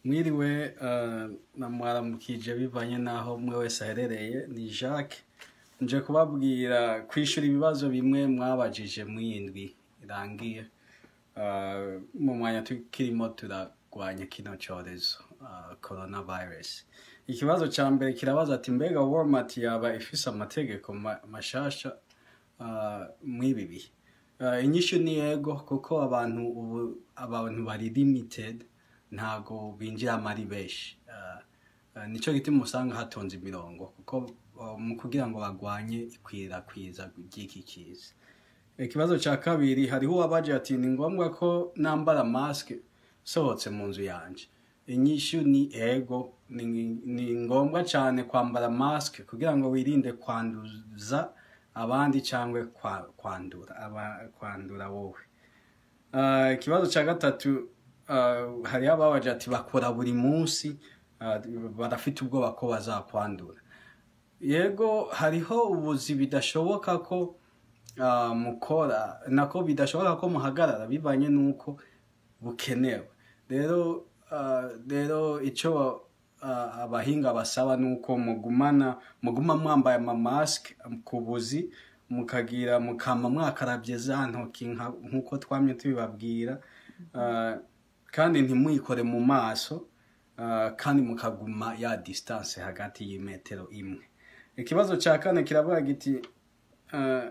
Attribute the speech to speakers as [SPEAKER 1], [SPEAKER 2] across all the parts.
[SPEAKER 1] mwiriwe eh, namwaramukije bivanye n'aho umwe wese aherereye ni jacques nje kubabwira kwishura ibibazo bimwe mwabajije mw'indwi irangiye eh, mu mwanya tukirimo turagwanya kino cyorezo eh, coronavirus ikibazo ca mbere kirabaza ati mbega walmart yaba ifise amategeko ma- mashasha eh, mw'ibi bihe Eh, inyishu ni yego kuko abantu ubu abantu bari limited ntago binjiramo ari benshi Eh, eh, nico gituma usanga hatonze imirongo kuko eh, mu kugira ngo bagwanye ikwirakwiza ry'iki kiza ikibazo cya kabiri hariho uwabaje ati ni ngombwa ko nambara mask sohotse mu nzu yanje inyishu ni ego ni, ni ngombwa cyane kwambara mask kugira ngo wirinde kwanduza abandi cyangwa kwa, kwandura aba, kwandura wowe Ah, ikibazo cya gatatu uh, hariho ababaje ati bakora buri munsi ah, barafite ubwoba ko bazakwandura yego hariho ubuzi bidashoboka ko ah, mukora nako bidashoboka ko muhagarara bivanye n'uko bukenewe rero ah, rero icyo ah, abahinga basaba ni uko mugumana muguma mwambaye amamasike ku buzi mukagira mukama mwakarabye za ntoki nka- nk'uko twamye tubibabwira Ah, kandi ntimuyikore mu maso ah, kandi mukaguma ya distance hagati y'imetero imwe ikibazo cya kane kiravuga giti ah,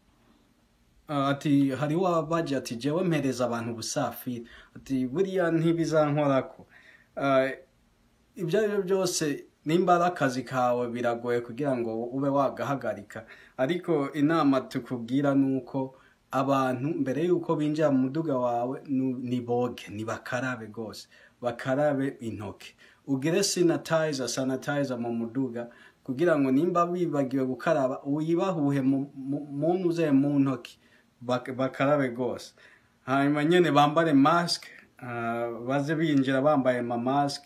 [SPEAKER 1] ah, ati hariho abaje ati jewe mpereza abantu ubusafiri ati buriya ntibizankorako Ah, ibyo ari byo byose nimba ari akazi kawe biragoye kugira ngo ube wagahagarika ariko inama tukubwira ni uko abantu mbere y'uko binjira mu muduga wawe nu- ni boge ni bakarabe rwose bakarabe intoki ugire sanitizer sanitizer mu muduga kugira ngo nimba bibagiwe gukaraba uyibahuhe mu- mu- munuze mu ntoki bak- bakarabe rwose hanyuma nyine bambare mask ah, baze binjira bambaye ama mask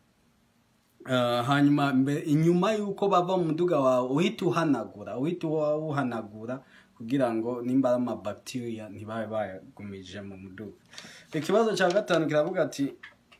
[SPEAKER 1] Uh, hanyuma mbe- inyuma y'uko bava mu muduga wawe uhita uhanagura uhita uhanagura kugira ngo nimba ari amabacteria ntibabe bayagumije mu muduga ikibazo cya gatanu kiravuga ati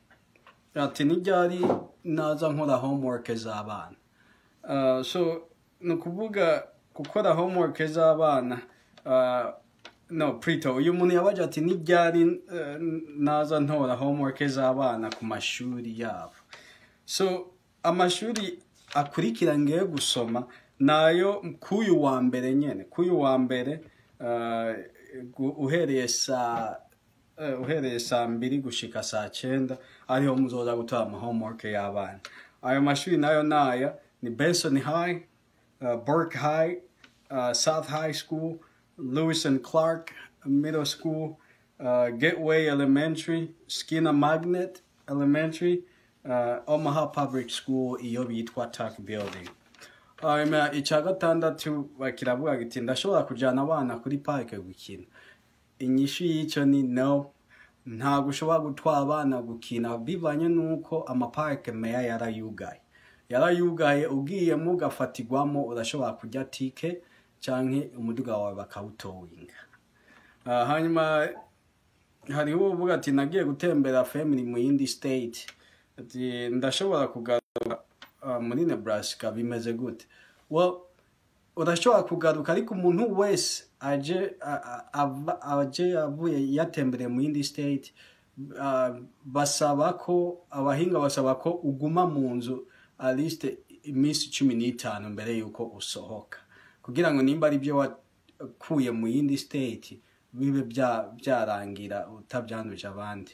[SPEAKER 1] ati n'iryari naza nkora homework z'abana Uh, so ni ukuvuga gukora homework z'abana uh, no prito uyu muntu yabaje ati n'iryari uh, naza ntora homework z'abana ku mashuri yabo so amashuri akurikira ngiye gusoma nayo k'uyu wa mbere nyine k'uyu wa mbere uh, gu- uhereye saa eh, uhereye saa mbiri gushika saa cyenda ariho muzoza gutora ama homework y'abana ayo mashuri nayo naya ni benson high uh, burke high uh, south high school lewis and clark middle school uh, gateway elementary skinner magnet elementary uh, omaha public school iyo bitwa tac building hanyuma icya gatandatu bakiravuga giti ndashobora kujyana abana kuri parike gukina inyishu y'icyo ni no ntabwo ushobora gutwara abana gukina bivanye n'uko amaparike meya yarayugaye yarayugaye ugiyemo ugafatirwamo urashobora kujya tike cyangwa umuduga wawe bakawutowinga Ah, hanyuma hariho uvuga ati nagiye gutembera family mu yindi state ati ndashobora kugaruka ah, muri nebraska bimeze gute well urashobora kugaruka ariko umuntu wese aje a- a- ava- aje avuye yatembereye mu yindi state ah, basaba ko abahinga basaba ko uguma mu nzu aliste iminsi cumi n'itanu mbere y'uko usohoka kugira ngo nimba ari byo wakuye mu yindi state bibe bya- byarangira utabyanduje abandi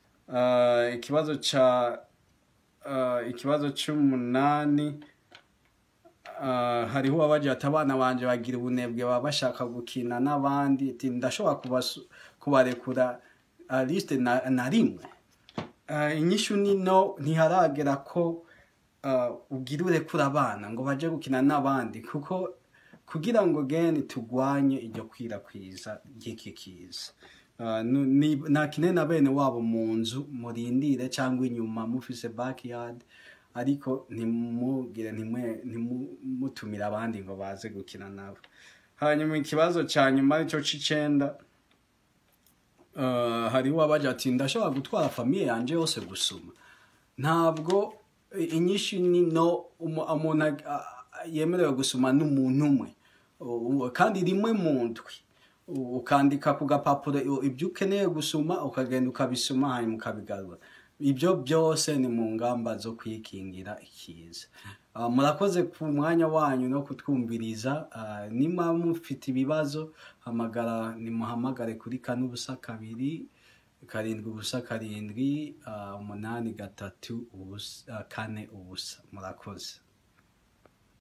[SPEAKER 1] Ah, ikibazo ca ah, ikibazo c'umunani ah, hariho uwabagira ati abana banje bagira ubunebwe baba bashaka gukina n'abandi ati ndashobora kubasu- kubarekura ah, liste na, na rimwe Ah, inyishu ni no ntiharagera ko ah, ugira urekura abana ngo baje gukina n'abandi kuko kugira ngo gene tugwanye iryo kwirakwira ry'iki kiza Ah, nu- ni- nakine na bene wabo mu nzu murindire cyangwa inyuma mufise backyard ariko ntimugire ntimwe- ntimutumire abandi ngo baze gukina nabo hanyuma ikibazo cya nyuma aricyo c'icenda uh, hariho abaje ati ndashobora gutwara famiye yanje yose gusuma ntabwo inyinshi ni no umu- umuntu ag- a- a- yemerewe gusoma n'umuntu umwe U- kandi rimwe mu ndwi U- ukandika ku gapapuro i- ibyo ukeneye gusoma ukagenda ukabisoma hanyuma ukabigarura ibyo byose ni mu ngamba zo kwikingira ikiza Ah, murakoze ku mwanya wanyu no kutwumviriza Ah, nimba mufite ibibazo hamagara nimuhamagare kuri kane ubusa kabiri karindwi ubusa karindwi ah, umunani gatatu ubusa ah, kane ubusa murakoze